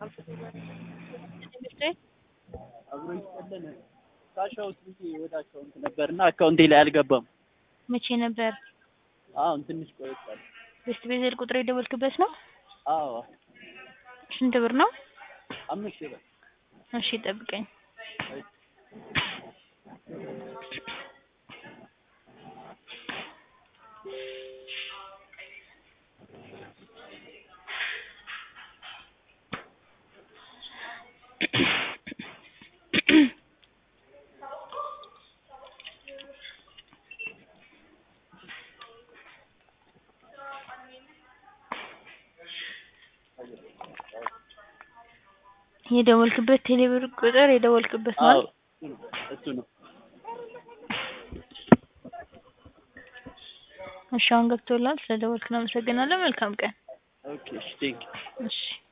አብሮ ይስጠልን ካሻውት ብዬ ወደ አካውንት ነበርና አካውንቴ ላይ አልገባም። መቼ ነበር? አሁን ትንሽ ቆይቷል። ቤስት ቤዘል ቁጥር የደወልክበት ነው? አዎ ስንት ብር ነው? አምስት ሺህ ብር እሺ ጠብቀኝ። የደወልክበት ቴሌብር ቁጥር የደወልክበት ነው አዎ አይደል? እሱ ነው። እሺ አሁን ገብቶላል። ስለደወልክ ነው አመሰግናለሁ። መልካም ቀን። ኦኬ እሺ ቴንክ እሺ